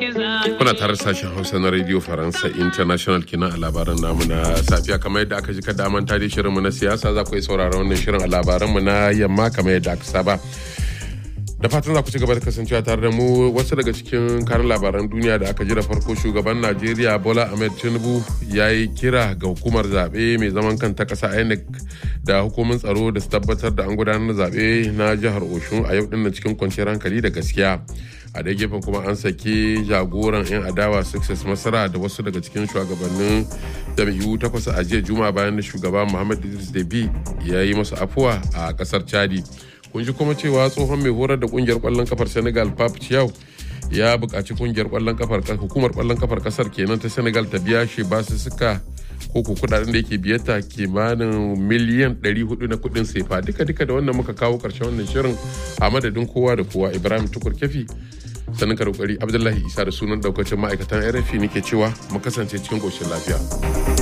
Kuna tare sashen Hausa na Radio Faransa International kenan a labaran namu na safiya kamar yadda aka ji kada manta da shirinmu na siyasa za ku yi sauraron wannan shirin a labaranmu na yamma kamar yadda aka saba. Da fatan za ku ci gaba da kasancewa tare da mu wasu daga cikin karin labaran duniya da aka ji da farko shugaban Najeriya Bola Ahmed Tinubu ya yi kira ga hukumar zaɓe mai zaman kanta ƙasa INEC da hukumin tsaro da su tabbatar da an gudanar da zaɓe na jihar Oshun a yau dinnan cikin kwanciyar hankali da gaskiya. a dai gefen kuma an saki jagoran 'yan adawa success masara da wasu daga cikin shugabannin jam'iyyu takwas a jiya juma bayan da shugaba muhammad idris debi ya yi masu afuwa a kasar chadi kun ji kuma cewa tsohon mai horar da kungiyar kwallon kafar senegal pap chiao ya buƙaci kungiyar kwallon kafar hukumar kwallon kafar kasar kenan ta senegal ta biya shi basu suka ko ko kudaden da yake biyata kimanin miliyan 400 na kudin sefa duka duka da wannan muka kawo karshen wannan shirin a madadin kowa da kowa ibrahim tukur kefi sanin karokari abdullahi isa da sunan daukacin ma'aikatan rfi nake cewa mu kasance cikin koshin lafiya